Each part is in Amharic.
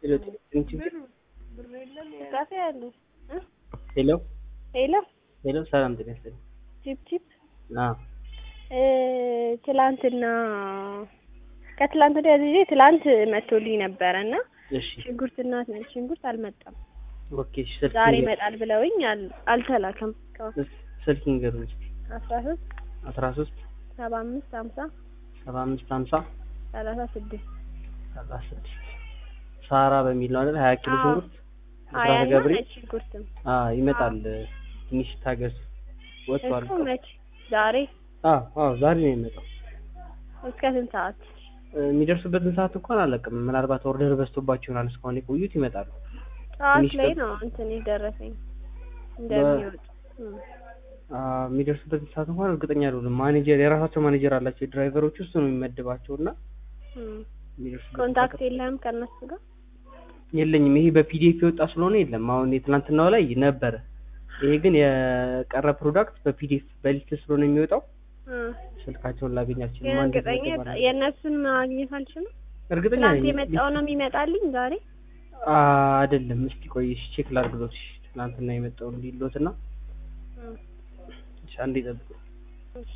ካፌ አለ እ ሄሎ ሄሎ ሄሎ፣ ሰላም ጤና ይስጥልኝ። ቺፕ ቺፕ አዎ እ ትላንትና ከትላንት ወዲያ ጊዜ ትላንት መጥቶልኝ ነበረ እና እሺ፣ ሽንኩርትና ሽንኩርት አልመጣም። ኦኬ። እሺ፣ ስልክ ዛሬ ንገር- ይመጣል ብለውኝ አል- አልተላከም። እስካሁን ስልክ ንገሩኝ እስኪ። አስራ ሶስት አስራ ሶስት ሰባ አምስት ሀምሳ ሰባ አምስት ሀምሳ ሰላሳ ስድስት ሰላሳ ስድስት ሳራ በሚል ነው አይደል? ሀያ ኪሎ አዎ። ሽንኩርት ሀያ ብስራተ እና ገብርኤል ነጭ ሽንኩርትም አዎ፣ ይመጣል። ትንሽ ታገስ። ወጥቷል። እሱ መች ዛሬ አዎ አዎ፣ ዛሬ ነው የሚመጣው። እስከ ስንት ሰዓት? የሚደርሱበትን ሰዓት እንኳን አላውቅም። ምናልባት ኦርደር በዝቶባቸው ይሆናል እስካሁን የቆዩት። ይመጣሉ። ጠዋት ትንሽ ላይ ጠብ- ነው እንትን የደረሰኝ እንደሚወጡ እ። አዎ፣ የሚደርሱበትን ሰዓት እንኳን እርግጠኛ አይደሉም። ማኔጀር የራሳቸው ማኔጀር አላቸው የድራይቨሮች እሱ ነው የሚመድባቸው እና እ። የሚደርሱበት ኮንታክት የለህም ከእነሱ ጋር? የለኝም። ይሄ በፒዲኤፍ የወጣ ስለሆነ የለም። አሁን የትናንትናው ላይ ነበረ። ይሄ ግን የቀረ ፕሮዳክት በፒዲኤፍ በሊስት ስለሆነ የሚወጣው እ። ስልካቸውን ላገኝ ግን አልችልም። አንድ እርግጠኛ ተመደባለሁ። የእነሱን ማግኘት አልችልም። እርግጠኛ ትናንት ነኝ። የመጣው ነው የሚመጣልኝ ዛሬ? አ አይደለም። እስቲ ቆይ እሺ፣ ቼክ ላድርግሎት። እሺ፣ ትናንትና የመጣው እንዲሎት እና እ። እሺ፣ አንዴ ጠብቁ። እሺ።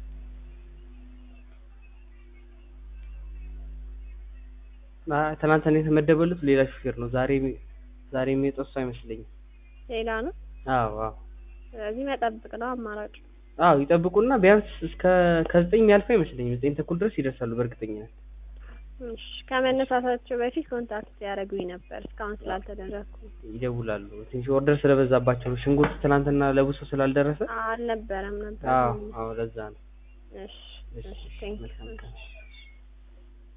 አ ትናንትና የተመደበሉት ሌላ ሹፌር ነው። ዛሬ ዛሬ የሚወጣው እሱ አይመስለኝም። ሌላ ነው። አዎ አዎ ስለዚህ መጠብቅ ነው አማራጭ። አዎ ይጠብቁና ቢያንስ እስከ ከዘጠኝ የሚያልፈው አይመስለኝም። ዘጠኝ ተኩል ድረስ ይደርሳሉ በእርግጠኝነት። እሺ ከመነሳታቸው በፊት ኮንታክት ያደረጉኝ ነበር እስካሁን ስላልተደረግኩ ይደውላሉ። ትንሽ ኦርደር ስለበዛባቸው ነው። ሽንኩርት ትናንትና ለብሶ ስላልደረሰ አልነበረም ነበር። አዎ አዎ ለዛ ነው። እሺ እሺ እሺ ቴንክ መልካም ቀን።